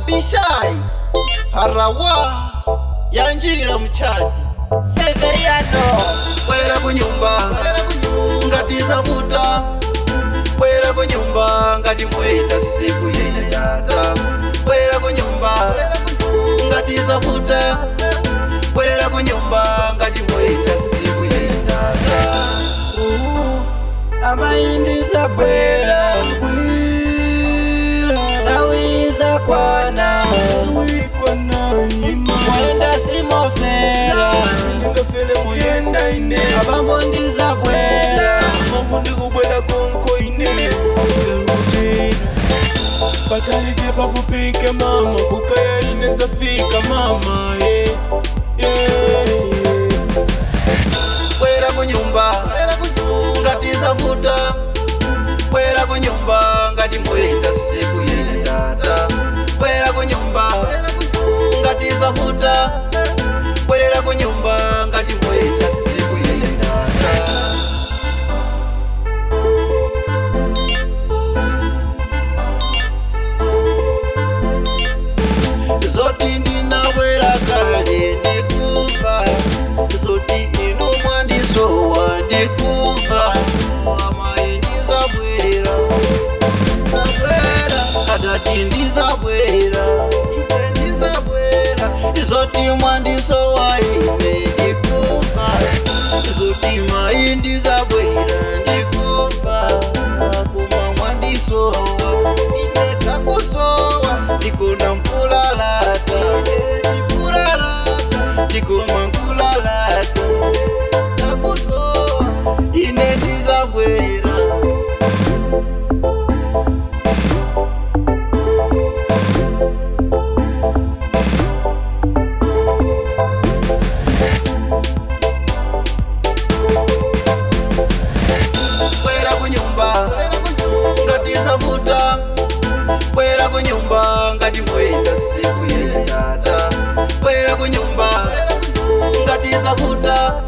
abishai harawa yanjira mchati severiano bwera kunyumba ngati zavuta bwera kunyumba ngati mwenda siku yenye yata bwera kunyumba ngati zavuta bwerera kunyumba ngati mwenda siku yenye yata amaindiza bwera tawiza kwana mwenda simofera ndingafele muyenda ine abambondiza bwera mambo ndikubwela konko ine pakalike pafupike mama kukaya ine zafika mama yeah. Yeah. bwera kunyumba ngati zavuta bwera kunyumba ngati mwenda siku yenye yata bwera kunyumba ngati zavuta bwerera kunyumba ngati mwenda siku yenye yata zoti ndinabwera kale ndikufa zoti inu mwandisowa ndikufa amayi ndizabwera zabwera atati ndizabwera ine ndizabwera zoti mwandisowa ine ndikufa zoti mayi ndizabwera ndikufa kuma mwandisowa ine takusowa ndikona mkulalata ndikulalata ndikoma nkulalata takusowa ine ndizabwera bwera kunyumba ngati zavuta bwera kunyumba ngati mwenda siku yenye yata bwera kunyumba ngati zavuta